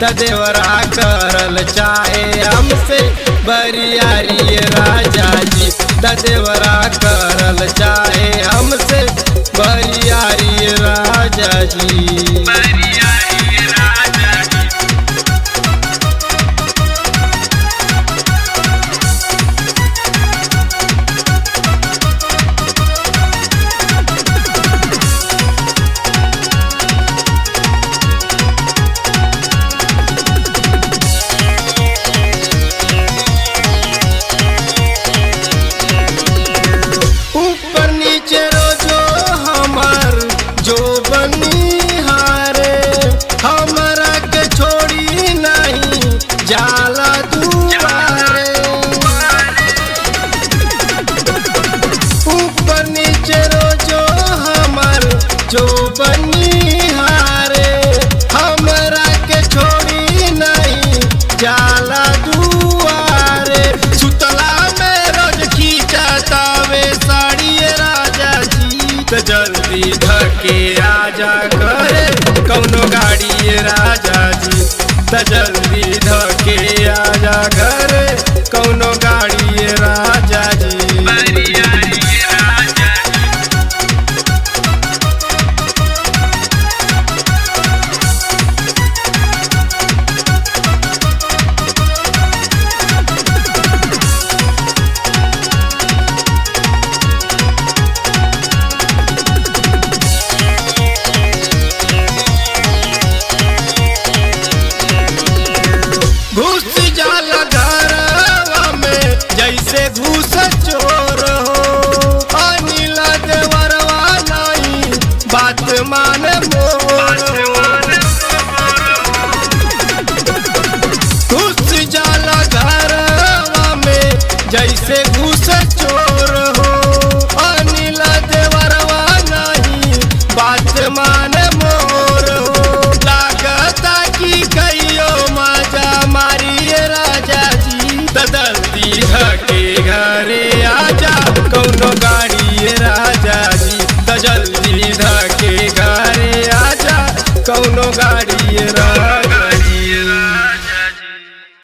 त देवरा करल चाहे हमसे बरियारी राजा जी त देवरा करल चाहे हमसे बरियारी राजा जी ऊपर नीचे रोजो हमार जो बनिहारे हमरा के छोड़ी नहीं जाला दुआरे ऊपर नीचे रोजो हमार जो बनिहारे हमरा के छोड़ी नहीं जाला दुआरे सुतला में रोज खींचतावे साड़ी राजा जी त जल्दी धके आजा करे कौनो गाड़ी राजा जी त जल्दी धके आजा करे कौनो गाड़ी राजा जी घुस जाला घरवा में जैसे घुस चोर हो अनिला देवरवा नहीं बात माने मोर घुस जाला घरवा में जैसे घुस चोर हो अनिला देवरवा नहीं बात माने मोर हो लागता कि कहियो मजा मारिए राजा जी बदलती धके घरे आजा कौनो गाड़ी राजा जी त जल्दी धके घरे आजा कौनो गाड़ी